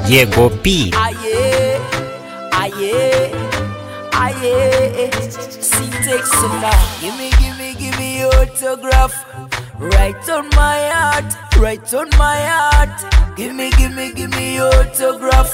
Diego B. Aye, aye, aye. See, take Sinner. Give me, give me, give me your autograph. Right on my heart, right on my heart. Give me, give me, give me your autograph.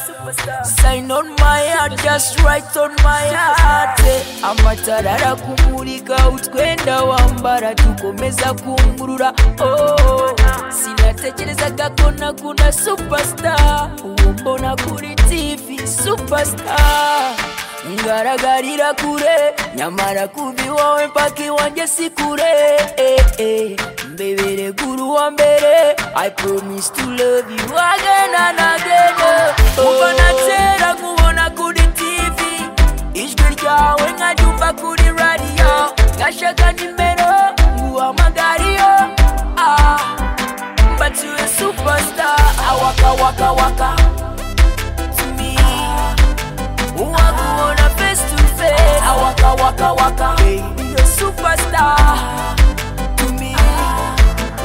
Sign on my heart, just right on my heart. Eh, Amatarara kumurika utwenda wambara tukomeza kungurura oh. Sinatekerezaga ko nakunda superstar uwo mbona kuri TV superstar ngaragarira kure nyamara kubi wowe mpaka iwanjye si kure eh, eh. mbebere guru wa mbere i promise to love you again and again oh. kuva na kera nkubona kuri tv ijwi ryawe nkaryumva kuri radiyo ngashaka nimero nguhamagariyo ah. but you a superstar Ah, waka waka waka to me Wakuona face to face Ah, Waka waka waka You're a superstar To me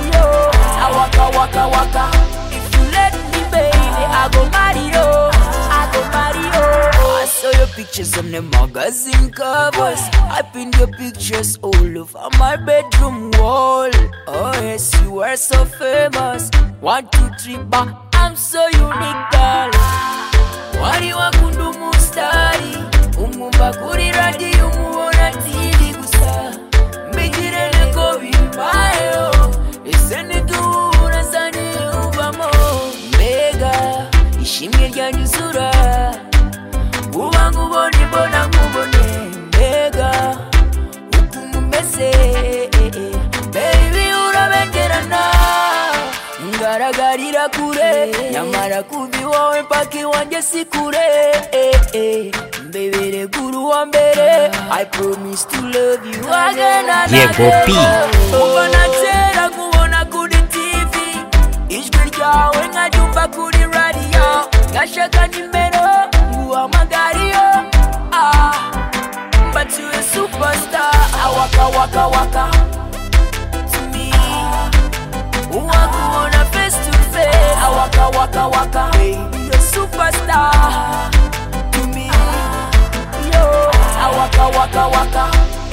Yo Ah, Waka waka waka If you let me baby I go marry you I go marry you I saw your pictures on the magazine covers I pinned your pictures all over my bedroom wall Oh yes you are so famous One two three ba I'm so unique girl wari wakunda umusitari umwumva kuri radiyo umubona tiri gusa mbigire niko bimbayeho ese ntiduhura zane ubamo mbega ishimwe ryanyuzura uba nkubone mbona nkubone mbega ukuntu umeze baby urabengerana ngaragarira kure nyamara kubi wowe mpaka iwanjye si kure eh, eh. mbebere guru wa mbere i promise to love you again and Diego again. P. kuva na kera nkubona kuri tv ijwi ryawe nkaryumva kuri radiyo ngashaka nimero nguhamagariyo ah. but you a superstar Ah, waka waka waka to me wakuona face to face Ah, waka waka waka you're a superstar to me yo Ah, waka waka waka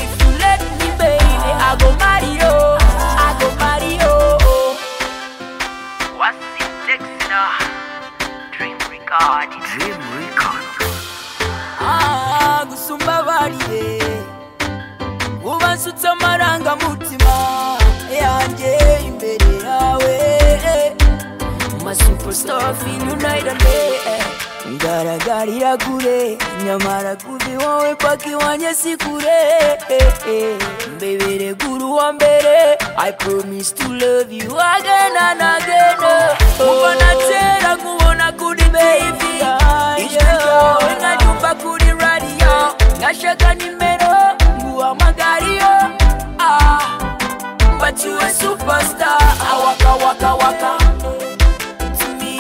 if you let me baby i go marry you i go marry you Wasi Texter, Dream Regard. Dream Record. Ah, gusumba abariye uba nsutse amarangamutima yanjye imbere yawe masupositofiyunayidade ngaragarira kure nyamara kubi wowe paka iwanjye si kure mbebere guru wa mbere i promise to love you again and again kuva na kera nkubona kuri baby ijwi ryawe nkanyumva kuri radiyo ngashaka nimero nguhamagariyo ah but you a superstar. I waka waka waka to me.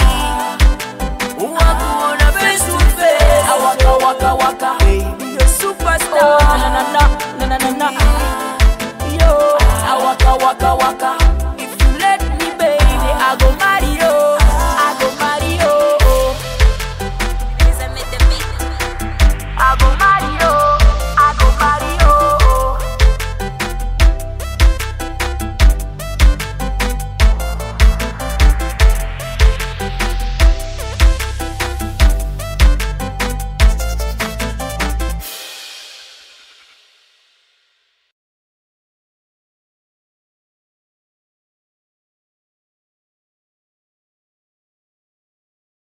Waku wanna face to face. I waka waka waka. You're a superstar. Na na na na na na na. Yo, I waka waka waka.